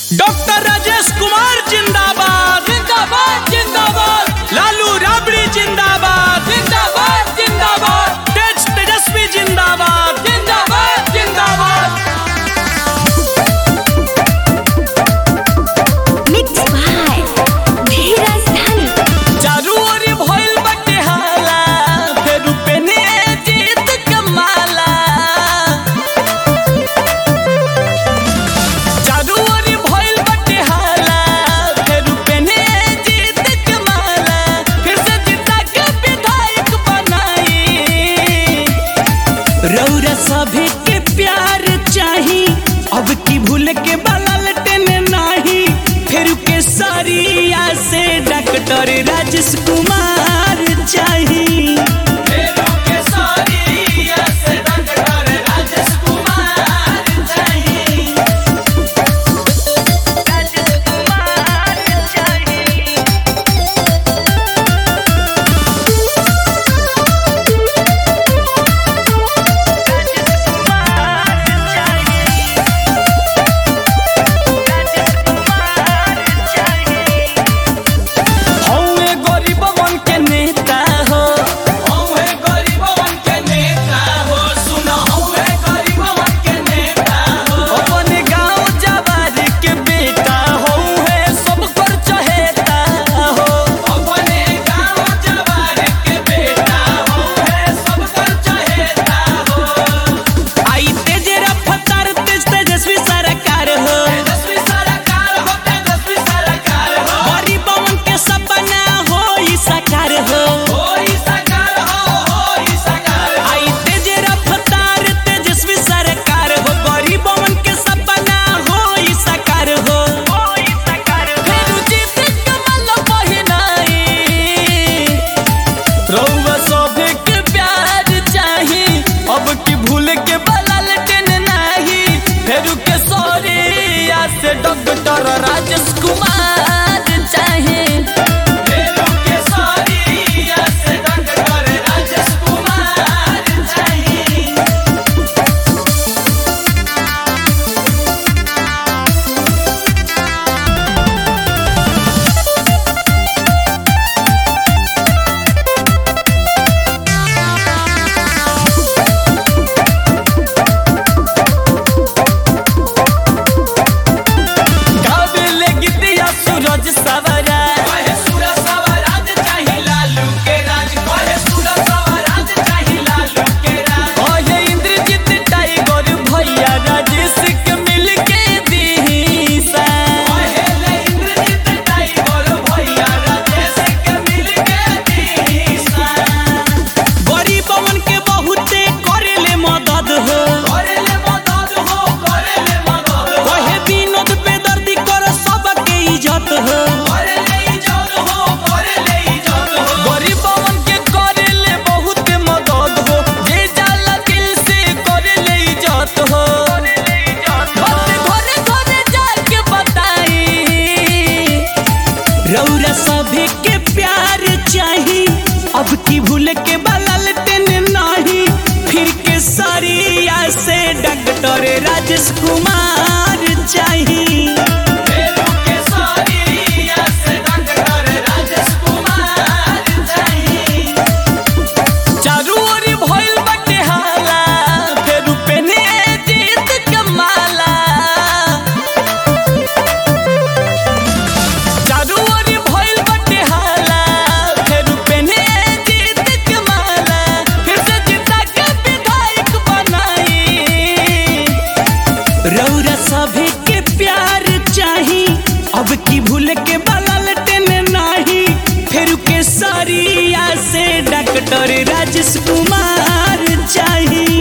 Doctor Rajesh Kumar जिंदाबाद जिंदाबाद जिंदाबाद लालू राबड़ी जिंदाबाद जिंदाबाद जिंदाबाद तेज तेजस्वी जिंदाबाद जिंदाबाद जिंदाबाद Mixed by Dheeraj Dhani. चारू ओरी भइल बाटे हाला फेरू पेने जीत कमाला चारू ओरी भइल बाटे हाला फेरू पेने जीत कमाला फिर से जीता के विधायक बनाई रौरा सभी के प्यार चाही अब की भूल के बलल टेने नाही फिर के सरिया से डॉक्टर राजेश कुमार चाही हौवे गरीबवन के नेता हो हौवे गरीबवन के नेता हो सुन हौवे गरीबवन के नेता हो अपन गांव जवार के बेटा हौवे सब कर चहेता हो अपन गांव जवार के बेटा हौवे सब कर चहेता हो आई तेज रफ्तार तेज तेजस्वी सरकार हो तेजस्वी सरकार हो तेजस्वी सरकार हो गरीबवन के सपना हो ई साकार हो आई तेज रफ्तार तेजस्वी सरकार हो गरीबवन के सपना हो ई साकार हो फेरू जीत कमल पहिनाई रउआ सभे के प्यार चाही अब की भूल के बलल टेन नाही फेरू के सोरिया से डॉक्टर राजेश कुमार चाही फेरू के सोरिया से डॉक्टर राजेश कुमार चाही गावेले गीतिया सूरज सवरा कहे सूरज सवराज चाही लालू के राज कहे सूरज सवराज चाही लालू के राज कहे इंद्रजीत टाइगर भैया राजेश के मिल के दीसा कहे ले इंद्रजीत टाइगर भैया राजेश के मिल के दीसा गरीबवन के बहुते करेले मदद हो करेले मदद हो करेले मदद हो कहे विनोद बेदर्दी कर सबके इज्जत हो करेले इज्जत हो करेले इज्जत हो गरीबवन के करेले बहुते मदद हो जे जाला दिल से करेले इज्जत हो करेले इज्जत हो घरे घरे जाके बताई रौरा सभी के प्यार चाही अब की भूल के बलल टेन नाही फिर के सरिया से डॉक्टर राजेश कुमार चाही चारू ओरी भइल बाटे हाला फेरू पेने जीत कमाला चारू ओरी भइल बाटे हाला फेरू पेने जीत कमाला फिर से जीता के विधायक बनाई रौरा सभी के प्यार चाही अब की भूल के बलल टेन नाही फिर के सरिया से डॉक्टर राजेश कुमार चाही